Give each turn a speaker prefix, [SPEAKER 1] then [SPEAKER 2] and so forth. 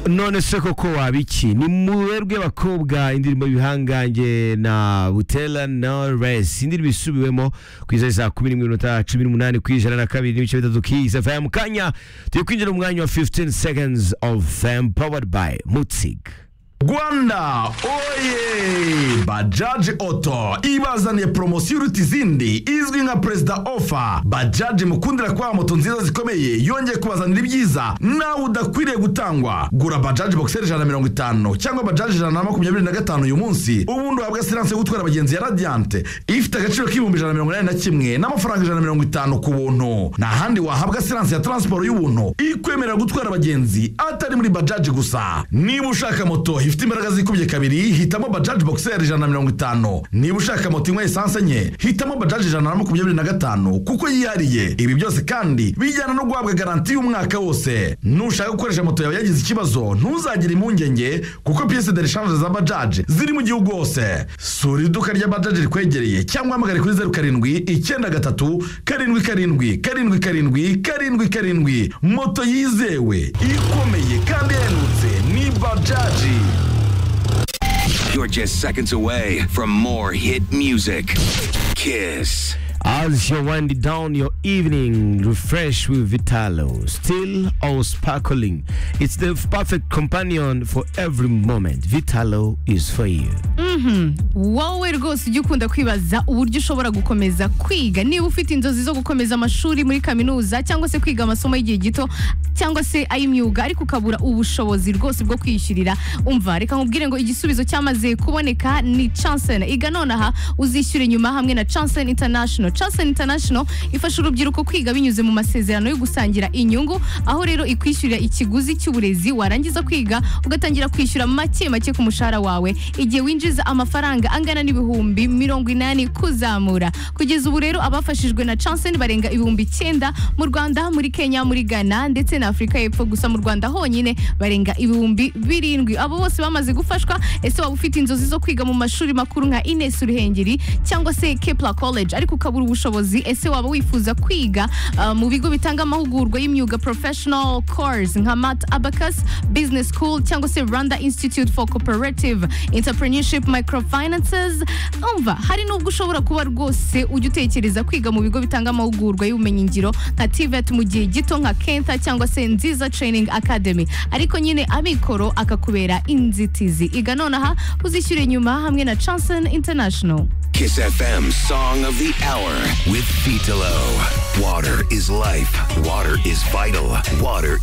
[SPEAKER 1] none se koko wabiki ni mu rwego rw'abakobwa indirimbo ibihangange na butera na resi indirimbo isubiwemo ku isaha saa kumi n'imwe n'iminota cumi n'umunani ku ijana na kabiri n'ibice bitatu k'iyi faya mu kanya turi kwinjira mu mwanya wa 15 seconds of fam powered by mutzig
[SPEAKER 2] rwanda oye bajaji oto ibazaniye poromosiyo iruta izindi izwi nka perezida ofa bajaji mukundira kubaha moto nziza zikomeye yongeye kubazanira ibyiza nawe udakwiriye gutangwa gura bajaji bogiseri ijana na mirongo itanu cyangwa bajaji ijana na makumyabiri na gatanu uyu munsi ubundi uhabwa siranse yo gutwara abagenzi ya radiyante ifite agaciro k'ibihumbi ijana na mirongo inani na kimwe n'amafaranga ijana na mirongo itanu ku buntu nta handi wahabwa siranse ya taransiporo y'ubuntu ikwemerera gutwara abagenzi atari muri bajaji gusa niba ushaka moto ifite imbaraga zikubye kabiri hitamo bajaji bogiseri ijana na mirongo itanu niba ushaka moto inywa esanse enye hitamo bajaji ijana na makumyabiri na gatanu kuko yihariye ibi byose kandi bijyana no guhabwa garanti y'umwaka wose nushaka gukoresha moto yawe yagize ikibazo ntuzagire impungenge kuko piyese de reshanje za bajaji ziri mu gihugu hose sura iduka rya bajaji rikwegereye cyangwa hamagare kuri zeru karindwi icyenda gatatu karindwi karindwi karindwi karindwi karindwi karindwi moto yizewe ikomeye kandi ihendutse ni bajaji
[SPEAKER 3] You're just seconds away from more hit music. Kiss.
[SPEAKER 1] As you're winding down your evening, refresh with Vitalo, still all sparkling. It's the perfect companion for every moment. Vitalo is for you.
[SPEAKER 4] wowe rwose ujya ukunda kwibaza uburyo ushobora gukomeza kwiga niba ufite inzozi zo gukomeza amashuri muri kaminuza cyangwa se kwiga amasomo y'igihe gito cyangwa se ay'imyuga ariko ukabura ubushobozi rwose bwo kwiyishyurira umva reka nkubwire ngo igisubizo cyamaze kuboneka ni chansen iga nonaha uzishyura inyuma hamwe na chansen international chansen international ifasha urubyiruko kwiga binyuze mu masezerano yo gusangira inyungu aho rero ikwishyurira ikiguzi cy'uburezi warangiza kwiga ugatangira kwishyura make make ku mushahara wawe igihe winjiza amafaranga angana n'ibihumbi mirongo inani kuzamura kugeza ubu rero abafashijwe na chansen barenga ibihumbi icyenda mu rwanda muri kenya muri ghana ndetse na afurika y'epfo gusa mu rwanda honyine barenga ibihumbi birindwi abo bose bamaze gufashwa ese waba ufite inzozi zo kwiga mu mashuri makuru nka ines ruhengeri cyangwa se kepla college ariko ukabura ubushobozi ese waba wifuza kwiga uh, mu bigo bitanga amahugurwa y'imyuga professional course nka mat abacus business school cyangwa se rwanda institute for cooperative entrepreneurship microfinances umva hari n'ubwo ushobora kuba rwose ujya utekereza kwiga mu bigo bitanga amahugurwa y'ubumenyingiro nka tvet mu gihe gito nka kenta cyangwa se nziza training academy ariko nyine amikoro akakubera inzitizi iga nonaha uzishyure nyuma hamwe na chanson international
[SPEAKER 3] Kiss FM Song of the Hour with Vitalo. Water is life. Water is vital. Water